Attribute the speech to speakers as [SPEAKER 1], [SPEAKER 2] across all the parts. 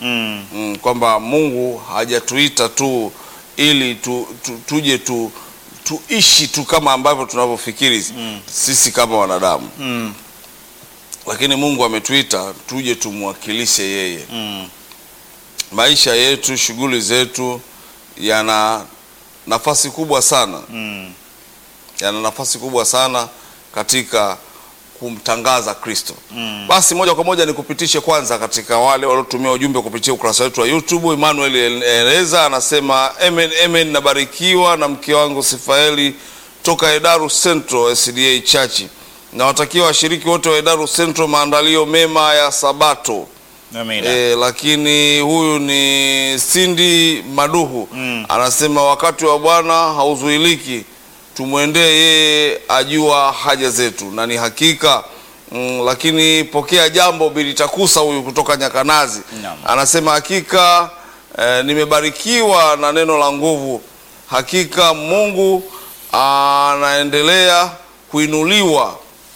[SPEAKER 1] Mm.
[SPEAKER 2] mm, kwamba Mungu hajatuita tu ili tu, tu, tuje tu tuishi tu kama ambavyo tunavyofikiri sisi kama wanadamu
[SPEAKER 1] Mm.
[SPEAKER 2] lakini Mungu ametuita tuje tumwakilishe yeye.
[SPEAKER 1] Mm.
[SPEAKER 2] Maisha yetu, shughuli zetu yana nafasi kubwa sana,
[SPEAKER 1] Mm.
[SPEAKER 2] yana nafasi kubwa sana katika kumtangaza Kristo.
[SPEAKER 1] Mm.
[SPEAKER 2] Basi moja kwa moja nikupitishe kwanza katika wale waliotumia ujumbe kupitia ukurasa wetu wa YouTube. Emmanuel Eleza anasema amen, amen, nabarikiwa na mke wangu Sifaeli toka Edaru Central SDA Church. Nawatakia washiriki wote wa Edaru Central maandalio mema ya Sabato.
[SPEAKER 1] Amina.
[SPEAKER 2] E, lakini huyu ni Cindy Maduhu
[SPEAKER 1] Mm.
[SPEAKER 2] anasema wakati wa Bwana hauzuiliki, tumwendee yeye, ajua haja zetu na ni hakika mm, lakini pokea jambo bilitakusa huyu kutoka Nyakanazi
[SPEAKER 1] Naam.
[SPEAKER 2] anasema hakika eh, nimebarikiwa na neno la nguvu. Hakika Mungu anaendelea kuinuliwa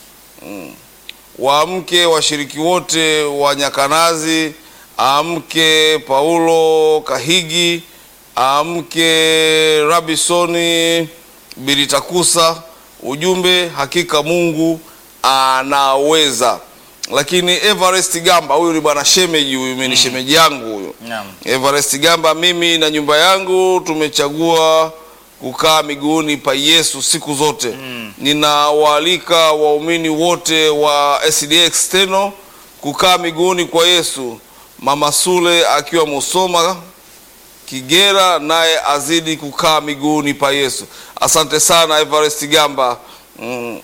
[SPEAKER 2] waamke washiriki wote wa Nyakanazi, amke Paulo Kahigi, amke Rabisoni Bilitakusa. Ujumbe, hakika Mungu anaweza. Lakini Everest Gamba, huyu ni bwana shemeji, huyu ni shemeji yangu huyu
[SPEAKER 1] Naam.
[SPEAKER 2] Everest Gamba, mimi na nyumba yangu tumechagua kukaa miguuni pa Yesu siku zote. Ninawaalika waumini wote wa SDA External kukaa miguuni kwa Yesu. Mama Sule akiwa Musoma Kigera, naye azidi kukaa miguuni pa Yesu. Asante sana Everest Gamba. Mm.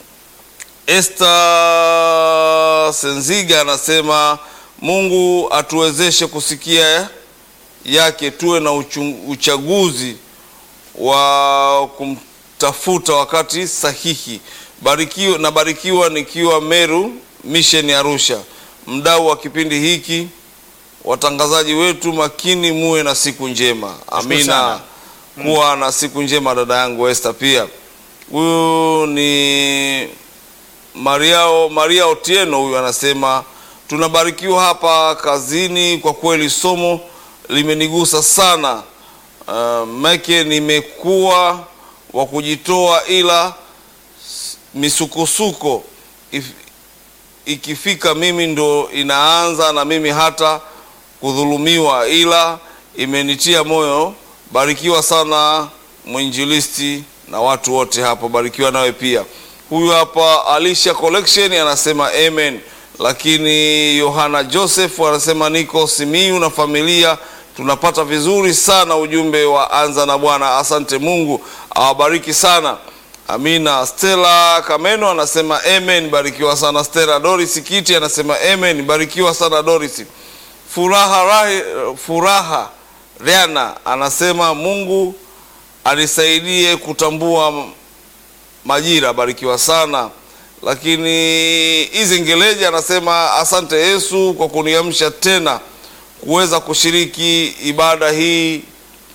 [SPEAKER 2] Esther Senziga anasema Mungu atuwezeshe kusikia yake, tuwe na uchung- uchaguzi wa kumtafuta wakati sahihi. Barikiwa, nabarikiwa nikiwa Meru Mission Arusha, mdau wa kipindi hiki, watangazaji wetu makini, muwe na siku njema. Amina.
[SPEAKER 1] sana.
[SPEAKER 2] Kuwa na siku njema dada yangu Esther. Pia huyu ni Mariao, Maria Otieno huyu anasema tunabarikiwa hapa kazini, kwa kweli somo limenigusa sana. Uh, make nimekuwa wa kujitoa, ila s- misukosuko if, ikifika mimi ndo inaanza na mimi hata kudhulumiwa, ila imenitia moyo. Barikiwa sana mwinjilisti na watu wote hapo, barikiwa nawe pia. Huyu hapa Alicia Collection anasema amen. Lakini Yohana Joseph anasema niko Simiyu na familia tunapata vizuri sana ujumbe wa anza na Bwana. Asante, Mungu awabariki sana. Amina. Stella Kameno anasema amen, barikiwa sana Stella. Doris Kiti anasema amen, barikiwa sana Doris. Furaha Rahi, Furaha Riana anasema Mungu anisaidie kutambua majira, barikiwa sana. Lakini hizi Ngeleja anasema asante Yesu kwa kuniamsha tena kuweza kushiriki ibada hii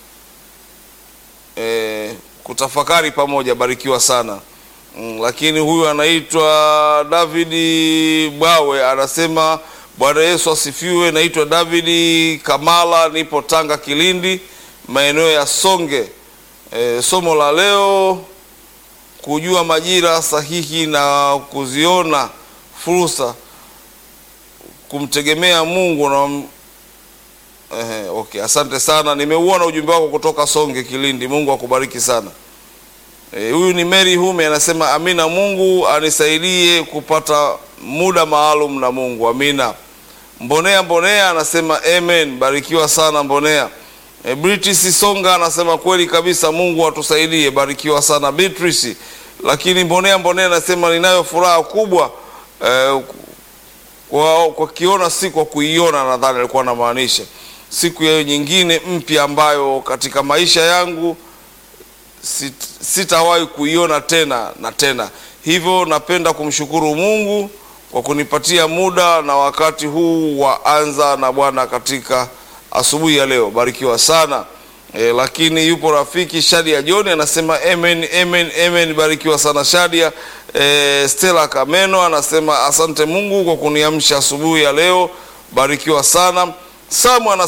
[SPEAKER 2] e, kutafakari pamoja, barikiwa sana. Mm, lakini huyu anaitwa Davidi Bwawe anasema Bwana Yesu asifiwe. Naitwa Davidi Kamala, nipo Tanga Kilindi, maeneo ya Songe. E, somo la leo kujua majira sahihi na kuziona fursa, kumtegemea Mungu na Ehe, okay, asante sana. Nimeuona ujumbe wako kutoka Songe Kilindi. Mungu akubariki sana. Eh, Huyu ni Mary Hume anasema amina, Mungu anisaidie kupata muda maalum na Mungu. Amina. Mbonea Mbonea anasema amen, barikiwa sana Mbonea. E, Beatrice Songa anasema kweli kabisa, Mungu atusaidie, barikiwa sana Beatrice. Lakini Mbonea Mbonea anasema ninayo furaha kubwa eh, kwa, kwa kiona si kwa kuiona, nadhani alikuwa anamaanisha siku ya nyingine mpya ambayo katika maisha yangu sit- sitawahi kuiona tena na tena. Hivyo napenda kumshukuru Mungu kwa kunipatia muda na wakati huu wa anza na Bwana katika asubuhi ya leo. Barikiwa sana. E, lakini yupo rafiki Shadia John anasema amen, amen, amen. Barikiwa sana Shadia. E, Stella Kameno anasema asante Mungu kwa kuniamsha asubuhi ya leo. Barikiwa sana. Samu ana